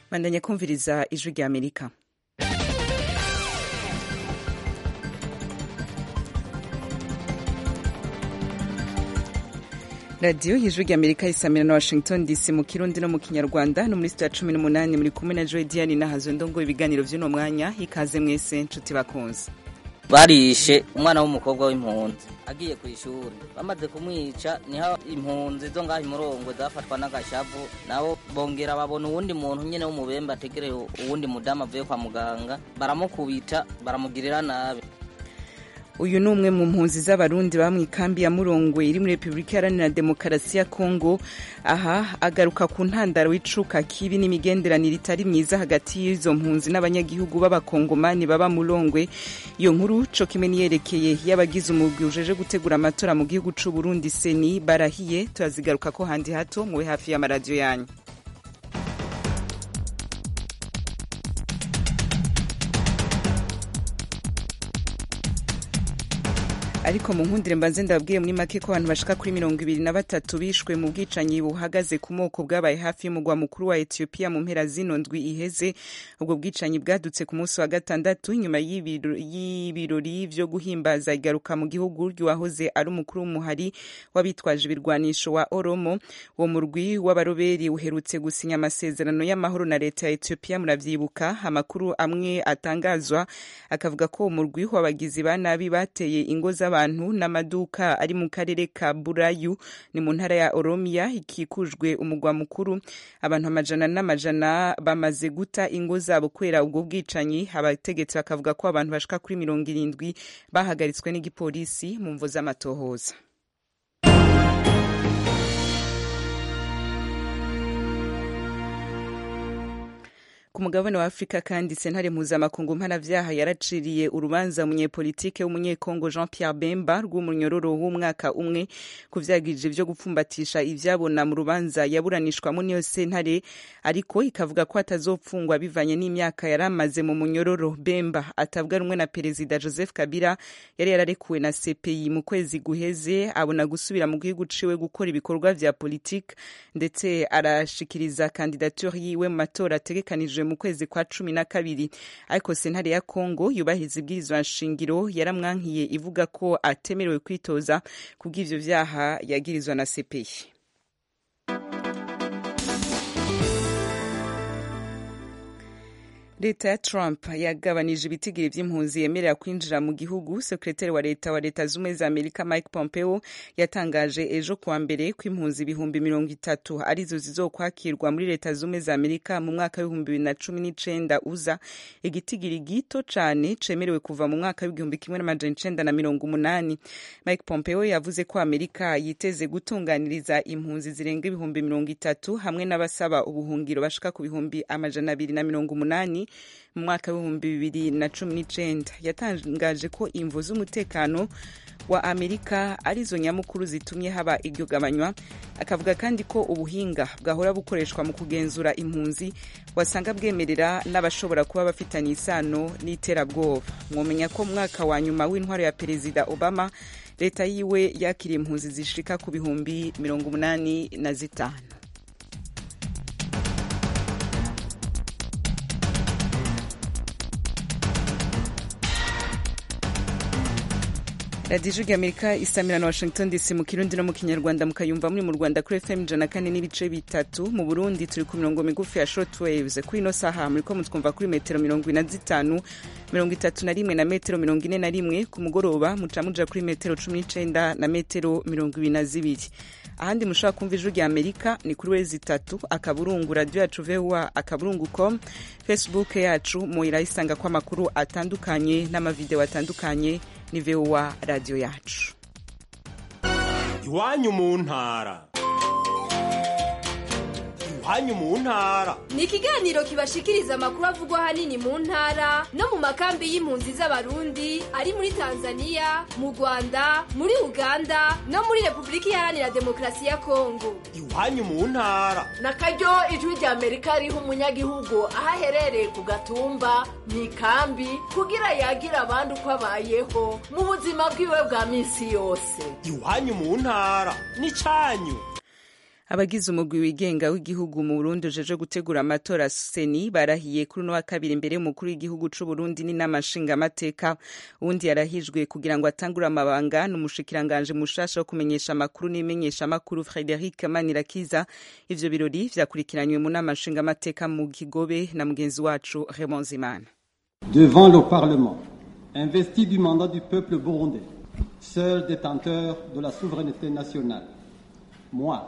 bandanya kumviriza ijwi rya amerika radiyo y'ijwi rya amerika isamira na washington dc mu kirundi no mu kinyarwanda no muri sitiya cumi n'umunani muri kumwe na joy diane nahazo ndongo ibiganiro by'uno mwanya ikaze mwese nshuti bakunze barishe umwana w'umukobwa w'impunzi agiye ku ishuri bamaze kumwica niho impunzi zo ngaho imurongwe zafatwa n'agashavu nabo bongera babona uwundi muntu nyine w'umubembe ategereye uwundi mudamu avuye kwa muganga baramukubita baramugirira nabi uyu ni umwe mu mpunzi z'abarundi ba mu ikambi ya murongwe iri muri repubulika iharanira demokarasi ya kongo aha agaruka ku ntandaro w'icuka kibi n'imigenderanire itari myiza hagati y'izo mpunzi n'abanyagihugu b'abakongomani baba murongwe iyo nkuru co kimwe niyerekeye y'abagize umugwi ujeje gutegura amatora mu gihugu c'u burundi seni barahiye turazigaruka ko handi hato muwe hafi y'amaradiyo yanyu ariko mu nkundire mbanze ndababwiye muri make ko abantu bashika kuri mirongo ibiri na batatu bishwe mu bwicanyi buhagaze ku moko bwabaye hafi y'umugwa mukuru wa etiyopiya mu mpera zino ndwi iheze ubwo bwicanyi bwadutse ku munsi wa gatandatu inyuma y'ibirori vyo guhimbaza igaruka mu gihugu ry'uwahoze ari umukuru w'umuhari w'abitwaje ibirwanisho wa oromo uwo murwi w'abaroberi uherutse gusinya amasezerano y'amahoro na leta ya etiyopiya muravyibuka amakuru amwe atangazwa akavuga ko uwo murwi w'abagizi ba nabi bateye ingo z'abantu abantu n'amaduka ari mu karere ka burayu ni mu ntara ya oromiya ikikujwe umugwa mukuru abantu amajana n'amajana bamaze guta ingo zabo kubera ubwo bwicanyi abategetsi bakavuga ko abantu bashika kuri mirongo irindwi bahagaritswe n'igipolisi mu mvo z'amatohoza ku mugabane wa afurika kandi sentare mpuzamakungu mpanavyaha yaraciriye urubanza umunyepolitike w'umunyekongo jean pierre bemba rw'umunyororo w'umwaka umwe ku vyagirije vyo gupfumbatisha ivyabona mu rubanza yaburanishwamo niyo sentare ariko ikavuga ko atazopfungwa bivanye n'imyaka yari amaze mu munyororo bemba atabwa rumwe na perezida joseph kabila yari yararekuwe na cpi mu kwezi guheze abona gusubira mu gihugu ciwe gukora ibikorwa vya politike ndetse arashikiriza kandidature yiwe mu matora ategekanijwe mu kwezi kwa cumi na kabiri ariko sentare ya kongo yubahiriza ibwirizwa nshingiro yaramwankiye ivuga ko atemerewe kwitoza kubw'ivyo vyaha yagirizwa na cpi leta ya trump yagabanije ibitigiri vy'impunzi yemerera kwinjira mu gihugu sekretari wa leta wa leta z'ubumwe za amerika mike pompeo yatangaje ejo kuwa mbere ko impunzi ibihumbi mirongo itatu arizo zizokwakirwa muri leta z'ubumwe za amerika mu mwaka w'ibihumbi bibiri na cumi n'icenda uza igitigiri gito cane cemerewe kuva mu mwaka w'igihumbi kimwe n'amajana icenda na mirongo umunani mike pompeo yavuze ko amerika yiteze gutunganiriza impunzi zirenga ibihumbi mirongo itatu hamwe n'abasaba ubuhungiro bashika ku bihumbi amajana abiri na mirongo umunani mu mwaka w'ibihumbi bibiri na cumi n'icenda yatangaje ko imvo z'umutekano wa amerika arizo nyamukuru zitumye haba iryo gabanywa akavuga kandi ko ubuhinga bwahora bukoreshwa mu kugenzura impunzi wasanga bwemerera n'abashobora kuba bafitanye isano n'iterabwoba mwomenya ko mu mwaka wa nyuma w'intwaro ya perezida obama leta yiwe yakiriye impunzi zishika ku bihumbi mirongo umunani na zitanu radiyo ijwi amerika isamira na washington dc mu kirundi no mu kinyarwanda mukayumva muri mu rwanda kuri fm ijana kane n'ibice bitatu mu burundi turi ku mirongo migufi ya short waves kuri ino saha muriko mutwumva kuri metero mirongo ine na zitanu mirongo itatu na rimwe na metero mirongo ine na rimwe ku mugoroba muca muja kuri metero cumi n'icenda na metero mirongo ibiri na zibiri ahandi mushobora kumva ijwi rya amerika ni kuri wezi itatu akaburungu radiyo yacu voa akaburungu com facebook yacu muyirayisanga ko amakuru atandukanye n'amavideo atandukanye ni voa radiyo yacu iwanyu mu ntara iwanyu mu ntara ni ikiganiro kibashikiriza amakuru avugwa ahanini mu ntara no mu makambi y'impunzi z'abarundi ari muri tanzania mu rwanda muri uganda no muri repubulika iharanira demokarasi ya kongo iwanyu mu ntara na karyo ijwi rya amerika riha umunyagihugu aho aherereye ku gatumba mu ikambi kugira yagira abandi uko abayeho mu buzima bwiwe bwa minsi yose iwanyu mu ntara ni cyanyu abagize umugwi wigenga w'igihugu mu Burundi ujeje gutegura amatora seni barahiye kuri uno wa kabiri imbere y'umukuru w'igihugu c'u Burundi n'inama nshingamateka uwundi yarahijwe kugira ngo atangure amabanga n'umushikiranganje mushasha wo kumenyesha amakuru n'imenyesha amakuru Frederic Manirakiza ivyo birori vyakurikiranywe mu nama nshingamateka mu Kigobe na mugenzi wacu Raymond Zimana devant le Parlement investi du mandat du peuple burundais seul détenteur de la souveraineté nationale moi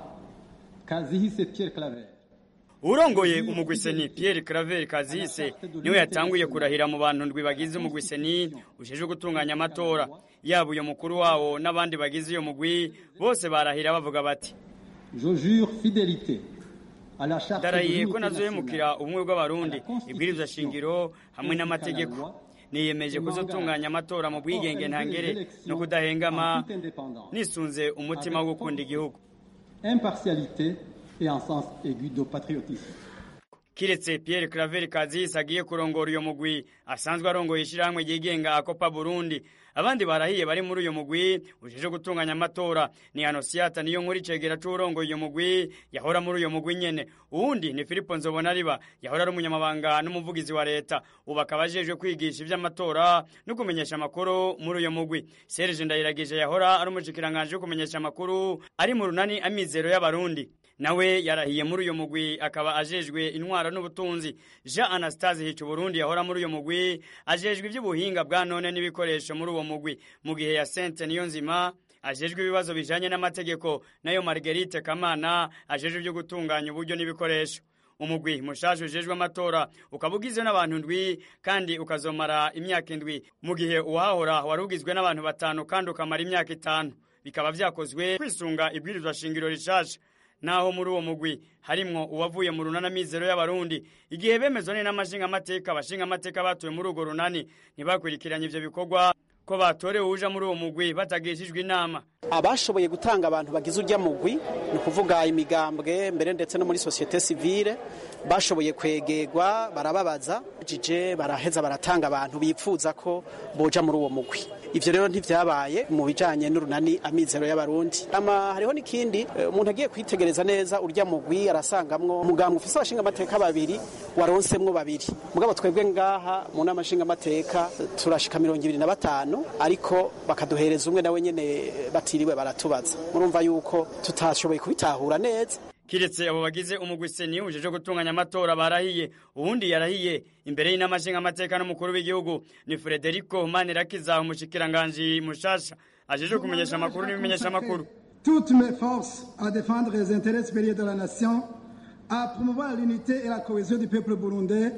Kazihise Pierre Claver urongoye umugwiseni Pierre Claver Kazihise niwe yatanguye kurahira mu bantu ndwi bagize umugwiseni ujeje gutunganya amatora yaba uyo mukuru wawo n'abandi bagize iyo mugwi bose barahira bavuga bati je jure fidélité à la charte ndarahiye ko nazohemukira ubumwe bw'abarundi ibwirizwa shingiro hamwe n'amategeko niyemeje kuzotunganya amatora mu bwigenge ntangere no kudahengama nisunze umutima wo gukunda igihugu impartialité et en sens aigu de patriotisme. kiretse Pierre Claver Kazisi agiye kurongora uyo mugwi asanzwe arongoye ishyirahamwe ryigenga akopa Burundi abandi barahiye bari muri uyo mugwi ujeje gutunganya amatora ni Anosiata niyo nkuri cegera c'urongoye uyo mugwi yahora muri uyo mugwi nyene uwundi ni Filipo Nzobonariba yahora ari umunyamabanga n'umuvugizi wa leta ubu akaba ajejwe kwigisha ivy'amatora no kumenyesha amakuru muri uyo mugwi Serge Ndayiragije yahora ari umushikiranganje wo kumenyesha amakuru ari mu runani amizero y'abarundi nawe yarahiye muri uyo mugwi akaba ajejwe intwara n'ubutunzi Jean Anastase Hicu Burundi yahora muri uyo mugwi ajejwe ivy'ubuhinga bwa none n'ibikoresho muri uwo mugwi mu gihe ya Sainte niyo nzima ajejwe ibibazo bijanye n'amategeko nayo Marguerite Kamana ajejwe ibyo gutunganya uburyo n'ibikoresho umugwi mushasha ujejwe amatora ukaba ugizwe n'abantu ndwi kandi ukazomara imyaka indwi mu gihe uwahahora wari ugizwe n'abantu batanu kandi ukamara imyaka itanu bikaba vyakozwe kwisunga ibwirizwa shingiro rishasha naho muri uwo mugwi harimwo uwavuye mu runana mizero y'abarundi igihe bemezwa ni n'amashinga amateka abashinga amateka batuye muri urwo runani ntibakurikiranye ivyo bikorwa ko batorewe uja muri uwo mugwi batagishijwe inama abashoboye gutanga abantu bagize urya mugwi ni ukuvuga imigambwe mbere ndetse no muri sosiyete sivile bashoboye kwegerwa barababaza jije baraheza baratanga abantu bipfuza ko boja muri uwo mugwi ivyo rero ntivyabaye mu bijanye n'urunani amizero y'abarundi ama hariho n'ikindi umuntu agiye kwitegereza neza urya mugwi arasangamwo umugambwe ufise abashinga amateka babiri waronsemwo babiri mugabo twebwe ngaha mu nama nshinga amateka turashika mirongo ibiri na batanu ariko bakaduhereza umwe nawe nyene batiriwe baratubaza murumva yuko tutashoboye kubitahura neza kiretse abo bagize umugwi seni ujeje gutunganya amatora barahiye uwundi yarahiye imbere y'inama nshingamateka n'umukuru w'igihugu ni Frederico Manirakiza umushikiranganji mushasha ajeje kumenyesha amakuru n'ibimenyesha amakuru toutes mes forces à défendre les intérêts supérieurs de la nation à promouvoir l'unité et la cohésion du peuple burundais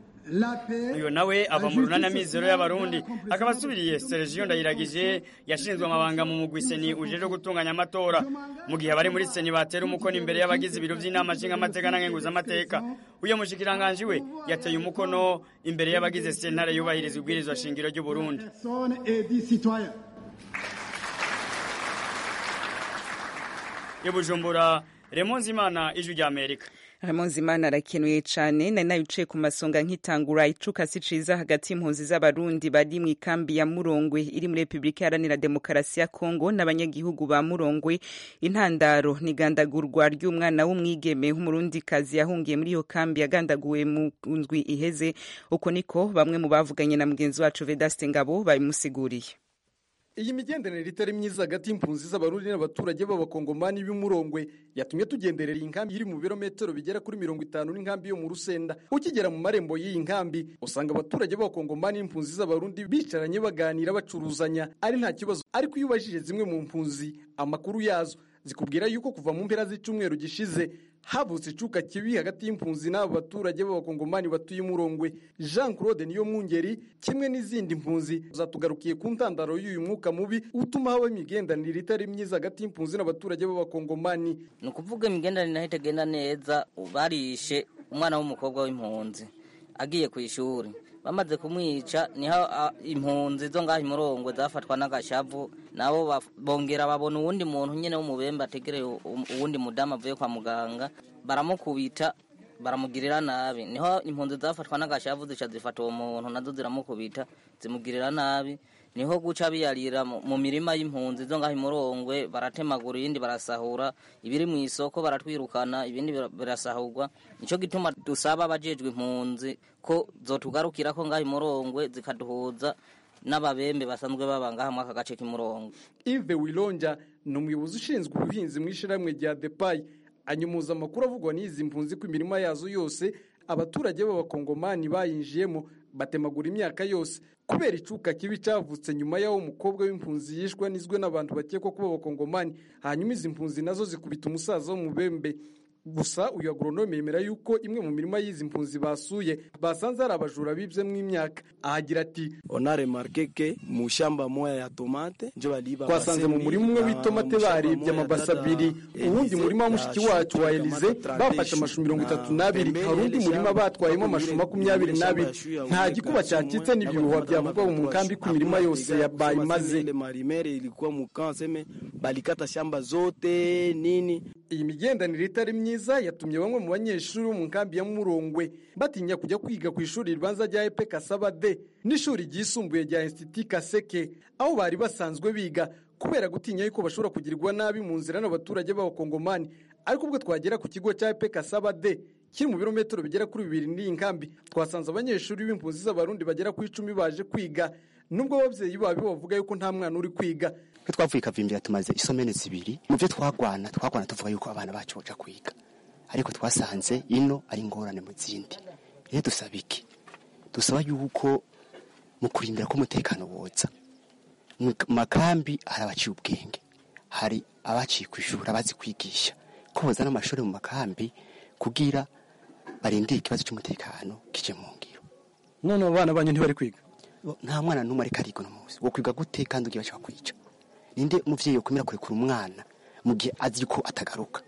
uyu nawe ava mu runana mizero y'abarundi akaba asubiriye Sergio Ndayiragije yashinzwe amabanga mu mugwi seni ujeje gutunganya amatora mu gihe abari muri seni batera umukono imbere y'abagize ibiro by'inama nshingamateka na nkenguzamateka uyo mushikiranganji we yateye umukono imbere y'abagize sentare yubahiriza ubwirizwa shingiro ry'u Burundi Ibujumbura Remonzi Imana ijwi rya Amerika Imana arakenuye cyane nari nabicaye ku masonga nkitangura icuka si ciza hagati y'impunzi z'abarundi bari mu ikambi ya Murongwe iri muri Repubulika Iharanira Demokarasi ya Kongo n'abanyagihugu ba Murongwe intandaro ni gandagurwa ry'umwana w'umwigeme w'umurundikazi yahungiye muri iyo kambi yagandaguwe mu ndwi iheze uko niko bamwe mu bavuganye na mugenzi wacu Vedaste Ngabo babimusiguriye iyi migenderanire itari myiza hagati y'impunzi z'abarundi n'abaturage b'abakongomani b'umurongwe yatumye tugenderera iyi nkambi iri mu birometero bigera kuri mirongo itanu n'inkambi yo mu rusenda ukigera mu marembo y'iyi nkambi usanga abaturage b'abakongomani n'impunzi z'abarundi bicaranye baganira bacuruzanya ari nta kibazo ariko iyo ubajije zimwe mu mpunzi amakuru yazo zikubwira yuko kuva mu mpera z'icyumweru gishize havutse icuka kibi hagati y'impunzi n'abo baturage b'abakongomani batuye umurongwe jean claude niyo mwungeri kimwe n'izindi mpunzi zatugarukiye ku ntandaro y'uyu mwuka mubi utuma haba imigenderanire itari myiza hagati y'impunzi n'abaturage b'abakongomani ni ukuvuga imigenderanire naho itagenda neza barishe umwana w'umukobwa w'impunzi agiye ku ishuri bamaze kumwica niho impunzi zo ngaho imurongwe zafatwa n'agashavu nabo bongera babona uwundi muntu nyine w'umubembe ategereye uwundi mudamu avuye kwa muganga baramukubita baramugirira nabi niho impunzi zafatwa n'agashavu zica zifata uwo muntu nazo ziramukubita zimugirira nabi niho guca biyarira mu mu mirima y'impunzi zo ngaho imurongwe baratemagura ibindi barasahura ibiri mu isoko baratwirukana ibindi bira- birasahurwa nico gituma dusaba abajejwe impunzi ko zotugarukira ko ngaho imurongwe zikaduhuza n'ababembe basanzwe baba ngaha mwaka gace k'imurongwe Yves Wilonja ni umuyobozi ushinzwe ubuhinzi mu ishyirahamwe rya Depayi anyumuza amakuru avugwa n'izi mpunzi ko imirima yazo yose abaturage b'abakongomani bayinjiyemo batemagura imyaka yose kubera icuka kibi cyavutse nyuma y'aho umukobwa w'impunzi yishwe anizwe n'abantu bakekwa kuba abakongomani hanyuma izi mpunzi nazo zikubita umusaza w'umubembe gusa uyu agoronome yemera yuko imwe mu mirima y'izi mpunzi basuye basanze hari abajura bibyemo imyaka ahagira ati on a remarqué que mu shamba moya ya tomate njo baliba twasanze mu murima umwe w'itomate baribye amabasi abiri uwundi murima wa mushiki wacu wa elize bafashe amashu mirongo itatu n'abiri hari undi murima batwayemo amashu makumyabiri n'abiri nta gikuba cyacitse n'ibihuha byavugwa mu nkambi ko imirima yose ya bayimaze ile marimere ilikuwa mukanseme balikata shamba zote nini iyi migendanire itari myiza yatumye bamwe mu banyeshuri bo mu nkambi ya murongwe batinya kujya kwiga ku ishuri ribanza rya epe kasaba de n'ishuri ryisumbuye rya institut kaseke aho bari basanzwe biga kubera gutinya yuko bashobora kugirirwa nabi mu nzira n'abaturage b'abakongomani ariko ubwo twagera ku kigo cya epe kasaba de kiri mu birometero bigera kuri bibiri n'iyi nkambi twasanze abanyeshuri b'impunzi z'abarundi bagera ku icumi baje kwiga nubwo ababyeyi babo bavuga yuko nta mwana uri kwiga twe twavuye kavimbira tumaze isomene zibiri mu byo twagwana twagwana tuvuga yuko abana bacu baja kwiga ariko twasanze ino ari ingorane mu zindi rero dusaba iki dusaba yuko mu kurindira ko umutekano woza mu makambi hari abaciye ubwenge hari abaciye ku ishuri abazi kwigisha ko bozana amashuri mu makambi kugira barindire ikibazo cy'umutekano kije mu ngiro none abo bana banyu ntibari kwiga nta mwana n'umwe ariko ariga uno munsi wo kwiga gute kandi ugiye bashaka kwica ninde umuvyeyi yokwemera kurekura umwana mu gihe azi ko atagaruka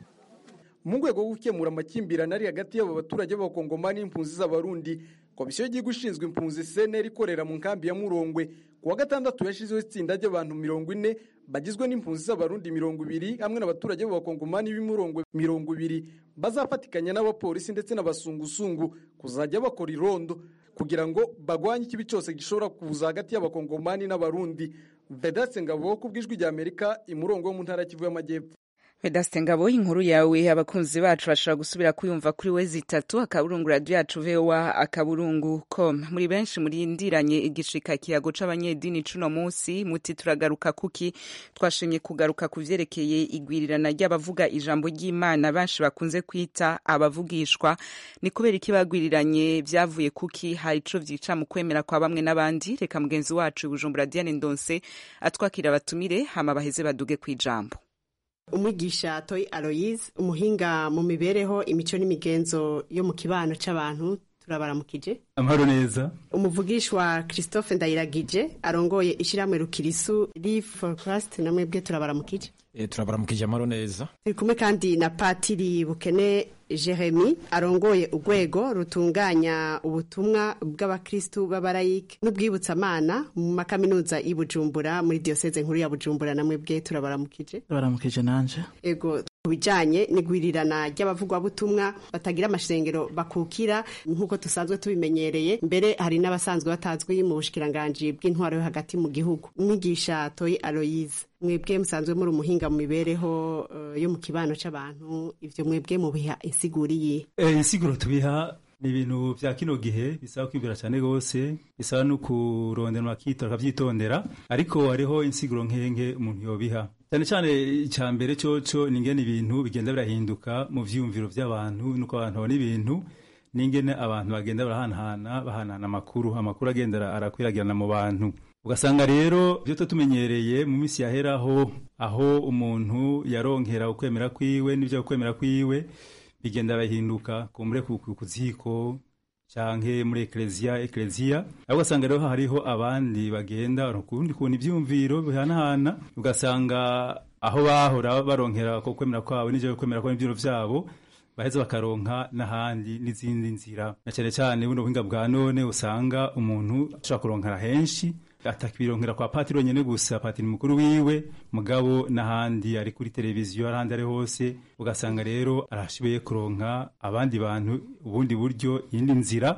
mu rwego rwo gukemura amakimbirane ari hagati y'abo baturage b'abakongomani n'impunzi z'abarundi komisiyo y'igihugu ishinzwe impunzi cnr ikorera mu nkambi ya murongwe ku wa gatandatu yashyizeho itsinda ry'abantu mirongo ine bagizwe n'impunzi z'abarundi mirongo ibiri hamwe n'abaturage b'abakongomani b'imurongwe mirongo ibiri bazafatikanya n'abapolisi ndetse n'abasungusungu kuzajya bakora irondo kugira ngo bagwanye ikibi cyose gishobora kuza hagati y'abakongomani n'abarundi vedatse ngabo ku bw'ijwi rya amerika imurongo wo mu ntara ya kivu y'amajyepfo Vedaste Ngabo inkuru yawe abakunzi bacu bashobora gusubira kuyumva kuri we zitatu akaburungu radio yacu VOA akaburungu com muri benshi murindiranye igishika kiyago c'abanyedini cuno musi muti turagaruka kuki twashimye kugaruka ku vyerekeye igwirirana ry'abavuga ijambo ry'Imana benshi bakunze kwita abavugishwa ni kubera iki bagwiriranye vyavuye kuki hari ico vyica mu kwemera kwa bamwe n'abandi reka mugenzi wacu Bujumbura Diane Ndonse atwakira abatumire hama baheze baduge kwijambo umwigisha toyi aloyize umuhinga mu mibereho imico n'imigenzo yo mu kibano c'abantu turabaramukije amahoro neza umuvugishwa christophe ndayiragije arongoye ishyirahamwe rukirisu live for christ namwe bwe turabaramukije e, turabaramukije amahoro neza turi kumwe kandi na patiri bukene jeremy arongoye urwego rutunganya ubutumwa bw'abakristu b'abarayike n'ubwibutsamana mu makaminuza y'i bujumbura muri diyoseze nkuru ya bujumbura namwe bwe turabaramukije turabaramukije nanje ego ku bijanye n'igwirirana ry'abavugwabutumwa batagira amashengero bakukira nk'uko dusanzwe tubimenyereye mbere hari n'abasanzwe batazwi mu bushikiranganji bw'intwaro yo hagati mu gihugu umwigisha toyi aloyize mwebwe musanzwe muri umuhinga mu mibereho uh, yo mu kibano c'abantu ivyo mwebwe mubiha insiguri yihe e, insiguro tubiha ni ibintu vya kino gihe bisaba kwibwira cyane rwose bisaba no kurondera makitora akavyitondera ariko hariho insiguro nkenke umuntu yobiha cyane cyane icya mbere coco ni ingene ibintu bigenda birahinduka mu vyiyumviro vy'abantu nuko abantu babona ibintu n'ingene abantu bagenda barahanahana bahanahana amakuru amakuru agenda arakwiragirana mu bantu ugasanga rero ibyo tumenyereye mu minsi yaheraho aho umuntu yaronkera ukwemera kwiwe n'ibyo ukwemera kwiwe bigenda birahinduka kumbure ku ziko canke muri ekleziya ekleziya aho ugasanga rero hariho abandi bagenda kundi kuntu ivyumviro bihanahana ugasanga aho bahora baronkera ko kwemera kwabo n'ivyo kwemera kwabo n'ivyiro vyabo baheza bakaronka n'ahandi n'izindi nzira na cyane cyane buno buhinga bwa none usanga umuntu ashobora kuronkera henshi atakibironkera kwa patiri nyene gusa patiri mukuru wiwe mugabo n'ahandi ari kuri televiziyo ahandi ari hose ugasanga rero arashoboye kuronka abandi bantu ubundi buryo iyindi nzira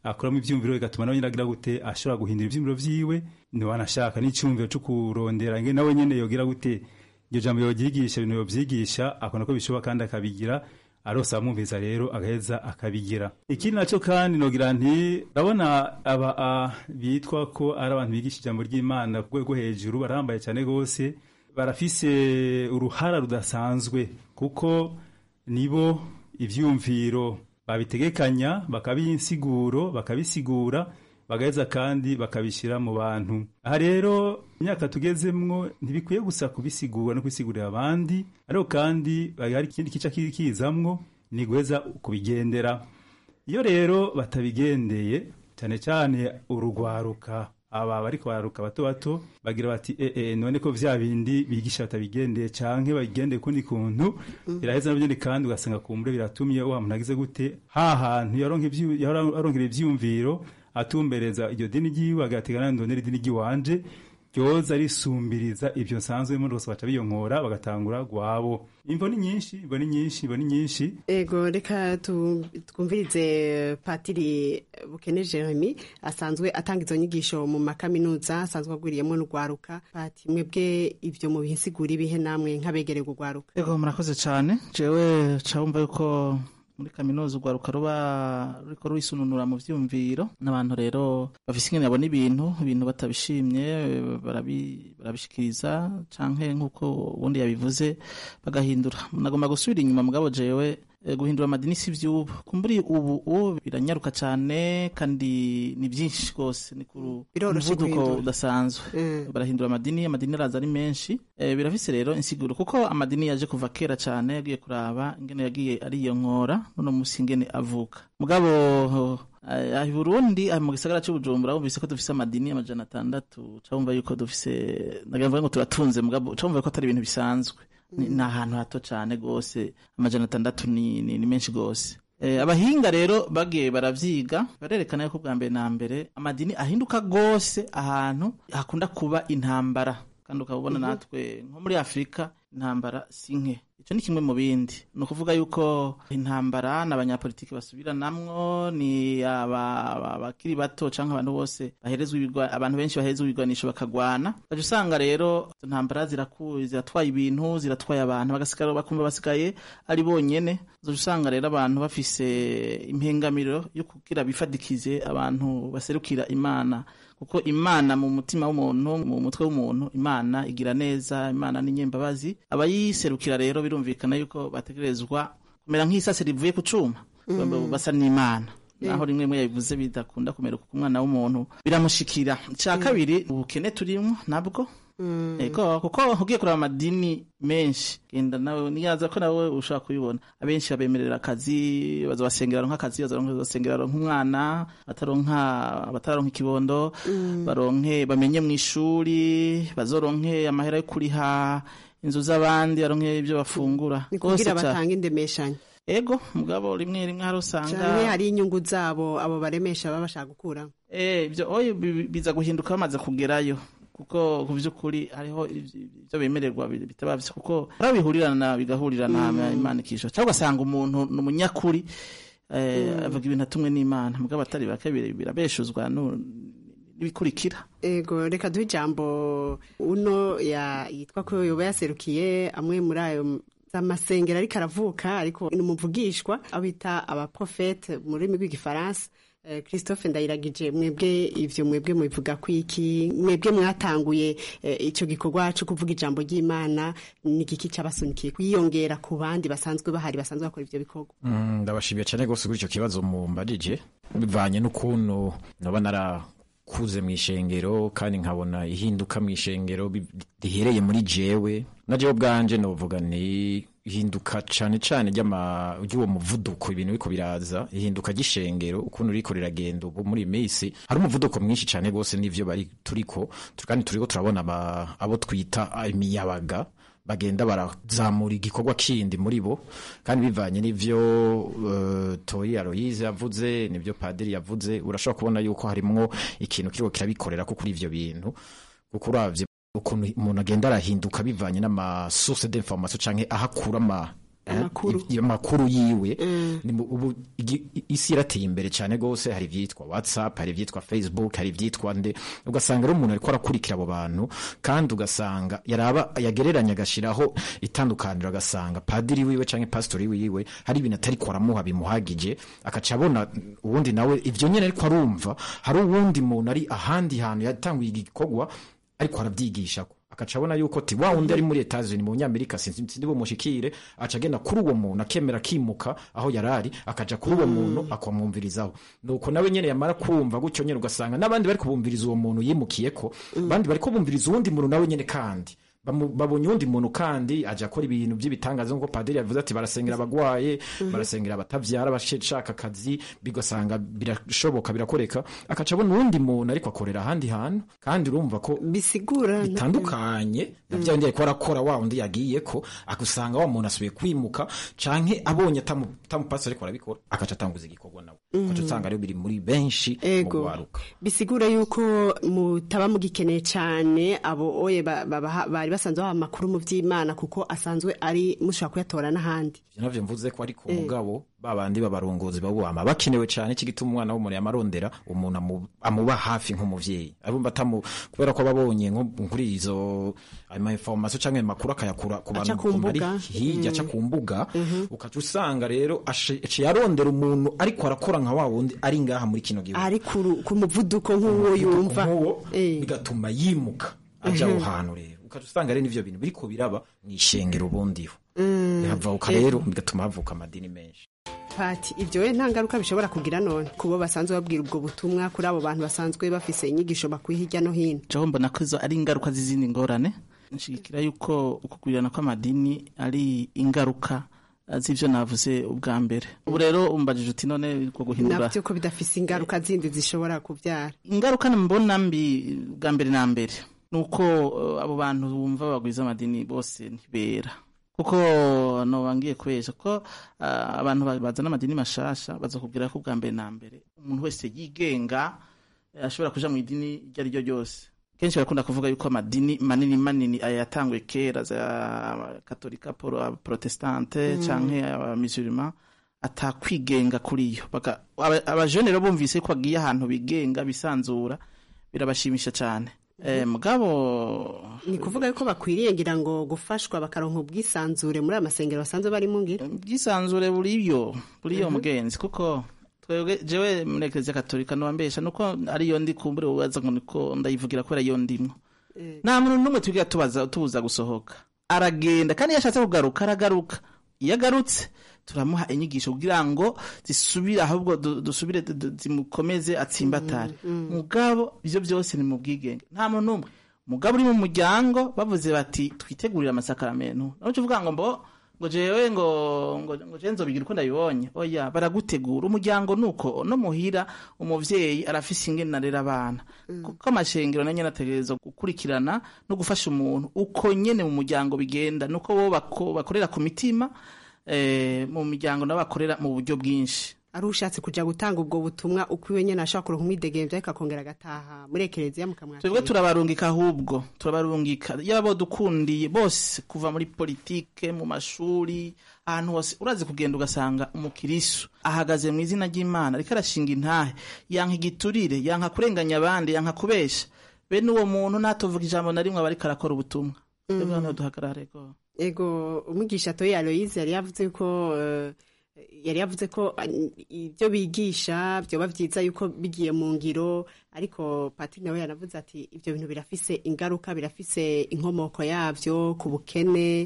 akuramo ivyumviro bigatuma nawe nyine agira gute ashobora guhindura ivyumviro vyiwe niwanashaka n'icyumviro cyo kurondera nge nawe nyene yogira gute iryo jambo yogyigisha ibintu yovyigisha akona ko bishoboka kandi akabigira arose abamwumviriza rero agaheza akabigira ikindi nacyo kandi nogira nti ndabona aba a, bitwa ko ari abantu bigisha ijambo ry'imana ku rwego hejuru barahambaye cyane rwose barafise uruhara rudasanzwe kuko nibo ivyumviro babitegekanya bakabiha insiguro bakabisigura bagaheza kandi bakabishyira mu bantu aha rero imyaka tugezemwo ntibikwiye gusa kubisigura no kubisigurira abandi ariko kandi hari ikindi kica kizamwo ni guheza kubigendera iyo rero batabigendeye cyane cyane urugwaruka aba bariko bararuka bato bato bagira bati e, e, none ko vya bindi bigisha batabigendeye canke babigendeye kundi kuntu biraheza navyo ni kandi ugasanga kumbure biratumye wa muntu agize gute ha hantu yaronkera ivyumviro atumbereza iryo dini ryiwe agategana ndonera idini ryiwanje ryoza risumbiriza ibyo nsanzwe muri bose baca biyonkora bagatangura gwabo imvo ni nyinshi imvo ni nyinshi imvo ni nyinshi ego reka twumvirize patiri bukene jeremy asanzwe atanga izo nyigisho mu makaminuza asanzwe agwiriyemo n'urwaruka pati mwebwe ibyo mu bisigura ibihe namwe nk'abegereye urwaruka ego murakoze cyane jewe cawumva yuko muri kaminuza urwaruka ruba ruriko rwisununura mu vyumviro n'abantu rero bafise ingene babona ibintu ibintu batabishimye barabishikiriza canke nk'uko ubundi yabivuze bagahindura nagomba gusubira inyuma mugabo jewe guhindura amadini si vy'ubu kumburi ubu ubu biranyaruka cane kandi ni vyinshi rwose ni ku muvuduko udasanzwe barahindura amadini amadini araza ari menshi birafise rero insiguro kuko amadini yaje kuva kera cane yagiye kuraba ingene yagiye ariyonkora none musi ingene avuka mugabo aha Burundi mu gisagara cy'ubujumbura wumvise ko dufise amadini amajana atandatu cawumva yuko dufise nagira ngo turatunze mugabo cawumva ko atari ibintu bisanzwe ni ahantu hato cyane rwose amajana atandatu ni, ni, ni menshi rwose e, abahinga rero bagiye baravyiga barerekana yuko bwa mbere na mbere amadini ahinduka rwose ahantu hakunda kuba intambara kandi ukabona mm -hmm. natwe nko muri afurika intambara si nke icyo ni kimwe mu bindi ni ukuvuga yuko intambara ni abanyapolitiki basubiranamwo ni abakiri bato cyangwa abantu bose baherezwa abantu benshi baherezwa ibigwanisho bakagwana ukajya usanga rero izo ntambara ziratwaye ibintu ziratwaye abantu bagasigara bakumva basigaye ari bonyene uzajya usanga rero abantu bafise impengamiro yo kugira bifadikize abantu baserukira imana kuko imana mu mutima w'umuntu mu mutwe w'umuntu imana igira neza imana ni nyembabazi abayiserukira rero birumvikana yuko bategerezwa kumera nk'isase rivuye ku cuma basa n'imana naho rimwe rimwe yabivuze bidakunda kumera kuko umwana w'umuntu biramushikira icya kabiri ubukene turimo nabwo ego kuko ugiye kureba amadini menshi genda nawe niyaza ko nawe ushobora kubibona abenshi babemerera akazi bazabasengera nk'akazi bazabasengera nk'umwana bataronka bataronka ikibondo baronke bamenye mu ishuri bazoronke amahera yo kuriha inzu z'abandi baronke ibyo bafungura ni kugira batanga indemeshanyo ego mugabo rimwe rimwe hari usanga canke hari inyungu zabo abo baremesha baba bashaka gukura eh ibyo oyo biza guhinduka bamaze kugerayo kuko ku by'ukuri hariho ibyo bemererwa bitaba byo kuko barabihurirana bigahurirana mm. imana ikisho cyangwa ugasanga umuntu ni umunyakuri eh, avuga ibintu atumwe n'imana mugabo atari bake birabeshuzwa n'ibikurikira ego reka duhe ijambo uno yitwa ko yoba yaserukiye amwe muri ayo amasengero ariko aravuka ariko ni umuvugishwa aho bita abaprofete mu rurimi rw'igifaransa christophe ndayiragije mwebwe ivyo mwebwe mubivuga kwiki mwebwe mwatanguye ico gikorwa cyo kuvuga ijambo ry'imana ni igiki cabasunikiye kwiyongera ku bandi basanzwe bahari basanzwe bakora ivyo bikorwa ndabashimiye cyane rwose kuri icyo kibazo mumbarije bivanye n'ukuntu naba narakuze mu ishengero kandi nkabona ihinduka mu ishengero rihereye muri jewe na jewe bwanje novuga ni ihinduka cane cane ry'uwo muvuduko ibintu biriko biraza ihinduka ry'ishengero ukuntu riko riragenda ubu muri misi hari umuvuduko mwinshi cane rwose n'ivyo bari turiko kandi turiko turabona abo twita imiyabaga bagenda barazamura igikorwa kindi muri bo kandi bivanye n'ivyo uh, Toyi Aloyize yavuze n'ivyo Padiri yavuze urashobora kubona yuko harimwo ikintu kiriko kirabikorera ko kuri ivyo bintu kuko uravye ukuntu umuntu agenda arahinduka bivanye n'amasource d'information canke ahakura ama eh, Amakuru. iv- amakuru yiwe Ni mu- ubu igi- i- isi yarateye imbere cyane gose hari ivyitwa whatsapp hari ivyitwa facebook hari ivyitwa nde ugasanga rero umuntu ariko arakurikira abo bantu kandi ugasanga yaraba yagereranya agashiraho itandukaniro agasanga padiri wiwe canke pastori wiwe hari ibintu atariko aramuha bimuhagije akaca abona uwundi nawe ivyo nyene ariko arumva hari uwundi muntu ari ahandi hantu yatanguye igikorwa ariko arabyigishako akaca abona yuko ti wa wundi ari muri Etats-Unis mu nyamerika sinzi sinzi bumushikire aca agenda kuri uwo muntu akemera akimuka aho yarari akaja kuri uwo muntu akamwumvirizaho nuko nawe nyene yamara kumva gutyo nyene ugasanga n'abandi bari kubumviriza uwo muntu yimukiyeko abandi bari kubumviriza uwundi muntu nawe nyene kandi Bamu- babonye uwundi muntu kandi aja akora ibintu by'ibitangaza nk'uko padiri yavuze ati barasengera abagwaye barasengera abatavyara abashaka akazi bigasanga birashoboka birakoreka akaca abona uwundi muntu ariko akorera ahandi hantu kandi urumva ko bisigura bitandukanye na bya bindi ariko arakora wa wundi yagiyeko akusanga wa muntu asubiye kwimuka canke abonye atamu- atamupasi ariko arabikora akaca atanguza igikorwa nawe ukaca usanga rero biri muri benshi mu Ego. gwaruka bisigura yuko mutaba mugikeneye cyane abo oye ba- babaha- bari basanzwe baha amakuru mu by'imana kuko asanzwe ari mushobora kuyatora n'ahandi ivyo navyo mvuze ko ariko Eh. mugabo babandi b'abarongozi bawama bakenewe cane iki gituma umwana w'umuntu yamarondera umuntu amu- amuba hafi nk'umuvyeyi arumva atamu kubera ko babonye nko kuri izo ama information canke amakuru akayakura ku Aca bantu ku bari mbuga. hirya aca Mm. ku mbuga ukaca usanga rero ashe- aciye arondera umuntu ariko arakora nka wa wundi ari ngaha muri kino gihugu ari ku ru- ku muvuduko nk'uwo yumva nk'uwo Eh. bigatuma yimuka aja Mhm. aho hantu rero ukaca usanga rero n'ivyo bintu biriko biraba mw'ishengero ubundiho Mm. bihavuka Eh. rero bigatuma havuka amadini menshi pati ibyo we nta ngaruka bishobora kugira none kubo basanzwe babwira ubwo butumwa kuri abo bantu basanzwe bafise inyigisho bakuye hirya no hino jewe mbona ko izo ari ingaruka z'izindi ngorane nshigikira yuko ukugwirirana kw'amadini ari ingaruka eh, z'ivyo navuze ubwa mbere ubu rero umbajije uti none ko guhindura nabyo ko bidafise ingaruka zindi zishobora kubyara ingaruka mbona mbi bwa mbere na mbere ni uko eh, abo bantu bumva bagwiza amadini bose ntibera kuko nobangiye kubesha ko ah, abantu ba- bazana amadini mashasha bazakubwira ko bwa mbere na mbere umuntu wese yigenga eh, ashobora kuja mu idini iryo ari ryo ryose kenshi barakunda kuvuga yuko amadini manini manini aya yatanguye kera za katolika poro- protestante Mm. canke abamisurima atakwigenga kuri yo Baka- aba- abajene rero bumvise ko bagiye ahantu bigenga bisanzura birabashimisha cyane Eh, mugabo ni kuvuga yuko bakwiriye ngira ngo gufashwa bakaronka ubwisanzure muri aya masengero basanzwe barimo ngira ubwisanzure buriyo buriyo Mhm. mugenzi kuko twebwe jewe muri eklezia katolika nobambesha nuko ariyo ndi kumbure ubaza ngo niko ndayivugira kubera iyo ndimwo nta muntu n'umwe twigira tubaza tubuza gusohoka aragenda kandi iyo ashatse kugaruka aragaruka iyo agarutse turamuha inyigisho kugira ngo zisubire ahubwo du- dusubire du- du- zimukomeze atsimbatare mugabo ivyo byose ni mu bwigenge nta muntu n'umwe mugabo uri mu muryango bavuze bati twitegurire amasakaramentu nawe uvuga ngo mbo ngo jewe ngo ngo ngo jewe nzobigira uko ndabibonye oya baragutegura umuryango nuko no muhira umuvyeyi arafise ingene arera abana kuko amashengero nanyo nategerezwa gukurikirana no gufasha umuntu uko nyene mu muryango bigenda nuko bo bako- bakorera ku mitima eh, mu miryango nabo bakorera mu buryo bwinshi ari ushatse kujya gutanga ubwo butumwa uko iwe nyine ashobora kuronka umwidegemvya ariko akongera agataha muri ekereziya mukamwakira twebwe turabarungika ahubwo turabarungika yaba dukundiye bose kuva muri politike mu mashuri ahantu hose urazi kugenda ugasanga umukirisu ahagaze mu izina ry'imana ariko arashinga intahe yanka igiturire yanka kurenganya abandi yanka kubesha bene uwo muntu ntatuvuga ijambo na rimwe aba ariko arakora ubutumwa twebwe hano duhagarare rwose ego umwigisha toye aloyize yari yavuze ko eh, yari yavuze ko eh, ibyo bigisha byoba byiza yuko bigiye mu ngiro ariko patiri nawe yanavuze ati ibyo bintu birafise ingaruka birafise inkomoko yabyo ku bukene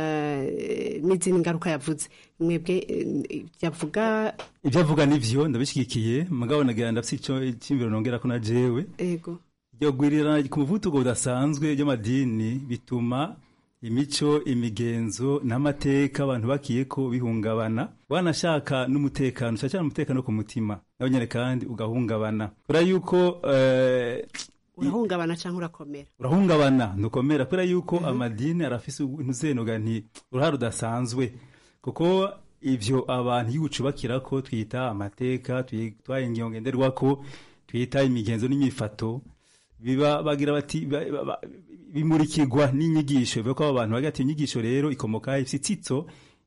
eh, n'izindi ngaruka yavuze mwebwe eh, yavuga ibyo avuga nivyo ndabishyigikiye mugabo nagira ndafise ico icyumviro nongera ko na jewe ego iryo gwirirana ku muvuduko budasanzwe by'amadini bituma imico imigenzo n'amateka abantu bakiye ko bihungabana wanashaka n'umutekano cyane cyane umutekano ku mutima nawe nyine kandi ugahungabana kubera yuko eh, urahungabana cyangwa urakomera urahungabana ntukomera kubera yuko amadini arafise ntuzenoga nti uruhare rudasanzwe kuko ivyo abantu iyo ucubakira ko twita amateka twita ingingo ngenderwako twita imigenzo n'imifato biba bagira bati ba- ba- ba- bimurikirwa n'inyigisho bivuga ko abo bantu bagira ati inyigisho rero ikomoka ifise itsitso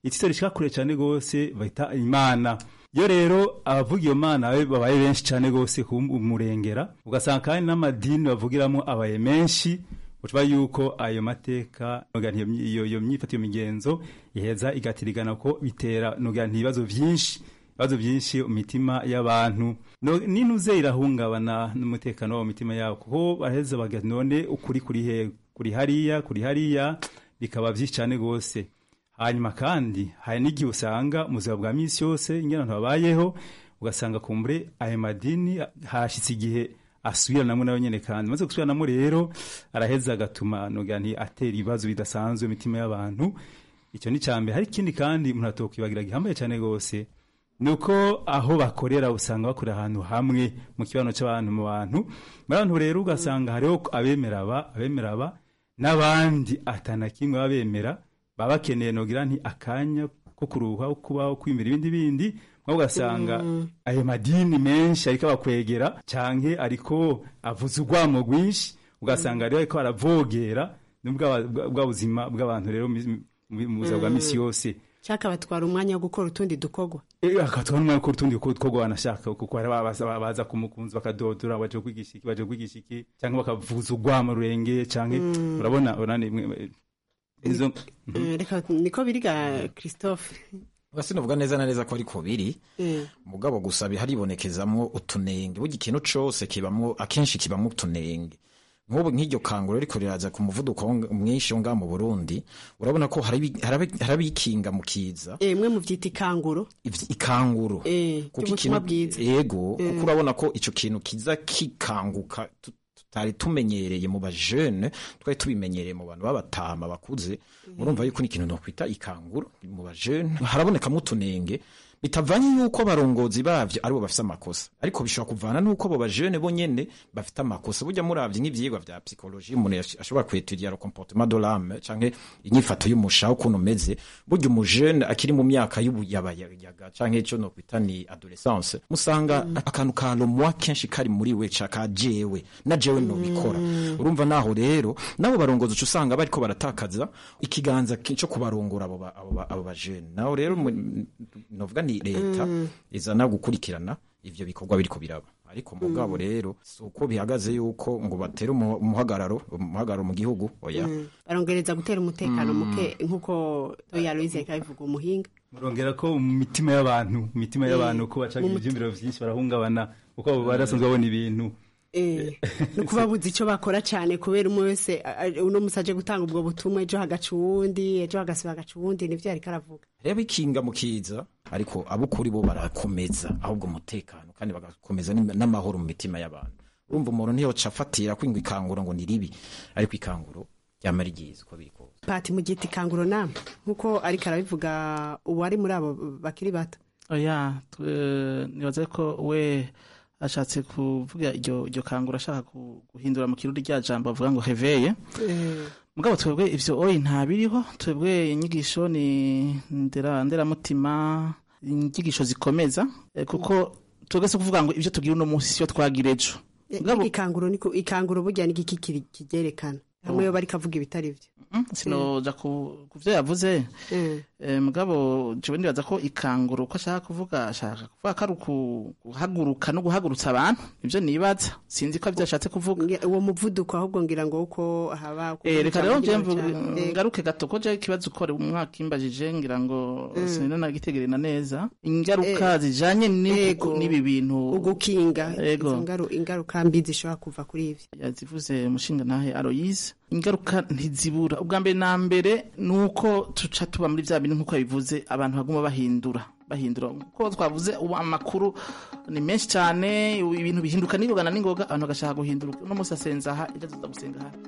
itito rishika kure cyane rwose bahita imana iyo rero abavuga iyo mana babe- babaye benshi cyane rwose kumurengera ugasanga kandi n'amadini bavugiramo abaye menshi ucuba yuko ayo mateka noga nti iyo myi- iyo iyo myifato iyo migenzo iheza igatirigana ko bitera noga nti ibibazo byinshi ibibazo byinshi mu mitima y'abantu No- ninuze irahungabana n'umutekano wabo mu mitima yabo kuko baraheza baga none ukuri kuri he kuri hariya kuri hariya bikaba byinshi cyane rwose hanyuma kandi hari n'igihe usanga mu buzima bwa minsi yose ingene abantu babayeho ugasanga kumbure ayo madini hashitse igihe asubiranamo nayo nyene kandi maze gusubiranamo rero araheza agatuma noga nti atera ibibazo bidasanzwe mu mitima y'abantu icyo ni cyambere hari ikindi kandi umuntu atokwibagira gihambaye cyane rwose nuko aho bakorera usanga bakorera ahantu hamwe mu kibano cy'abantu mu bantu muri abantu rero ugasanga hariho abemera aba abemera aba n'abandi atana kimwe babemera baba bakeneye nogira nti akanya ko kuruha kubaho kwimira ibindi bindi mwe ugasanga ayo madini menshi ariko abakwegera canke ariko avuza urwamo rwinshi ugasanga rero ariko aravogera n'ubwa bwa buzima bw'abantu rero mu- mu mu buzima bwa misi yose cyaka batwara umwanya wo gukora utundi dukorwa Eh, akatwara umwanya ko utundi two wanashaka kuko hari abaza baza kumukunzi bakadodora baje kwigisha iki baje kwigisha iki cyangwa bakavuza urwamo rurenge cyangwa Mm. urabona urani mwe- izo Eh, reka niko biriga christophe sinavuga neza na neza ko ariko biri Eh. mugabo gusa haribonekezamwo utunenge burya ikintu cose kibamwo akenshi kibamwo utunenge nk'ubu nk'iryo kanguro riko riraza ku muvuduko wo- mwinshi wo ngaha mu burundi urabona ko hari abi- hari abi- hari abikinga mu kiza Eh, mwe muvyita ikanguro ivy- ikanguro Eh, kuko ry'ubutumwa ikintu bwiza yego Eh. kuko urabona ko ico kintu kiza kikanguka tu- tutari tumenyereye mu bajene twari tubimenyereye mu bantu b'abatama bakuze murumva yuko ni ikintu nokwita ikanguro mu bajene harabonekamwo utunenge bitavanye yuko abarongozi bavyo aribo bafise amakosa ariko bishobora kuvana nuko abo bajene bo nyene bafite amakosa burya muravye nk'ivyigwa vya psychologie umuntu yash- ashobora kwetudia le comportement de l'âme canke inyifato y'umushaho ukuntu umeze burya umujene akiri mu myaka y'ubuyabayaga canke ico nokwita ni adolescence musanga akantu ka lomwa kenshi kari muri we ca ka jewe na jewe nobikora urumva naho rero nabo barongozi uca usanga bariko baratakaza ikiganza ki- co kubarongora abo ba- abo ba- abo bajene naho rero mu- novuga ni leta Mm. izana gukurikirana ivyo bikorwa biriko biraba ariko mugabo rero si uko bihagaze yuko ngo batere umuha- umuhagararo umuhagararo mu gihugu oya Mm. barongereza gutera umutekano Mm. muke nk'uko toya louise yariko abivuga umuhinga murongera ko mu mitima y'abantu mu mitima Eh, y'abantu ko bacaga mu muti- ivyumviro vyinshi barahungabana kuko barasanzwe babona ibintu Eh, ni ukuba buzi icyo bakora cyane kubera umwe wese a- a- uno musi aje gutanga ubwo butumwa ejo hagaca uwundi ejo hagasiba hagaca uwundi nivyo yariko aravuga reba ikinga mu kiza ariko abukuri bo barakomeza ahubwo umutekano kandi bagakomeza n'im- n'amahoro mu mitima y'abantu urumva umuntu ntiyoca afatira kwingwa ikanguro ngo ni ribi ariko ikanguro ryama ryiza uko biri kose pati mu giti kanguro namwe nk'uko ariko arabivuga uwari muri abo bakiri bato oya twe- nibaza ko we ashatse kuvuga iryo iryo kangura ashaka ku- guhindura mu kirundi rya jambo avuga ngo heveye mugabo twebwe ivyo oyi ntabiriho twebwe inyigisho ni ndera nderamutima inyigisho zikomeza eh, kuko twebwe si kuvuga ngo ivyo tugira uno munsi siyo twagira ejo ikanguro niko ikanguro burya n'igiki kiri- kigerekana hamwe yo bariko avuga ibitari vyo sinoja ku ku vyo yavuze Eh, mugabo jewe ndibaza ko ikanguro uko ashaka kuvuga ashaka kuvuga ko ari uku- guhaguruka no guhagurutsa abantu nivyo nibaza sinzi ko arivyo ashatse kuvuga uwo muvuduko ahubwo ngira ngo uko haba Eh, reka rero nje cyane. mvuge- Eh, ngaruke gato ko je ikibazo ukore umwaka imbajije ngira ngo Mm. sinina nagitegerena neza ingaruka zijanye n'ibi n'ibi bintu ugukinga Ego. izo ngaru- ingaruka mbi zishobora kuva kuri ivyo yazivuze umushinga nahe Aloise ingaruka ntizibura ubwa mbere na mbere nuko tuca tuba muri vya bintu nkuko yabivuze abantu baguma bahindura bahindura kuko twavuze ubu amakuru ni menshi cyane ibintu bihinduka n'ingoga na n'ingoga abantu bagashaka guhindura uno munsi asenza aha ejo azoza gusenga aha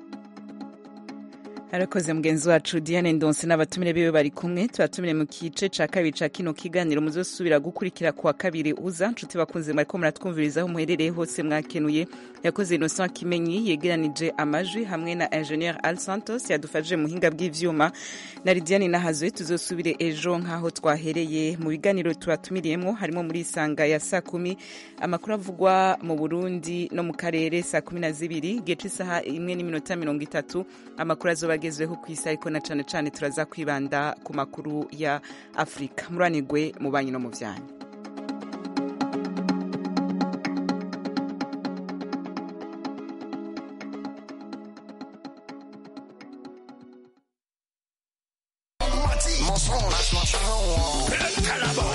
arakoze mugenzi wacu diane ndonse n'abatumire biwe bari kumwe tubatumire mu kice ca kabiri ca kino kiganiro muzosubira gukurikira kuwa kabiri uza nshuti bakunze mwariko muratwumviriza aho muherereye hose mwakenuye yakoze innocent kimenyi yegeranije amajwi hamwe na ingenieur al santos yadufashije mu buhinga bw'ivyuma na lidiane nahazwe tuzosubire ejo nk'aho twahereye mu biganiro tubatumiriyemwo harimo muri isanga ya saa kumi amakuru avugwa mu burundi no mu karere saa kumi na zibiri igihe c'isaha imwe n'iminota mirongo itatu amakuru azoba abagezweho ku isi ariko na cane cane turaza kwibanda ku makuru ya afurika muranigwe mu banyi no mu vyanya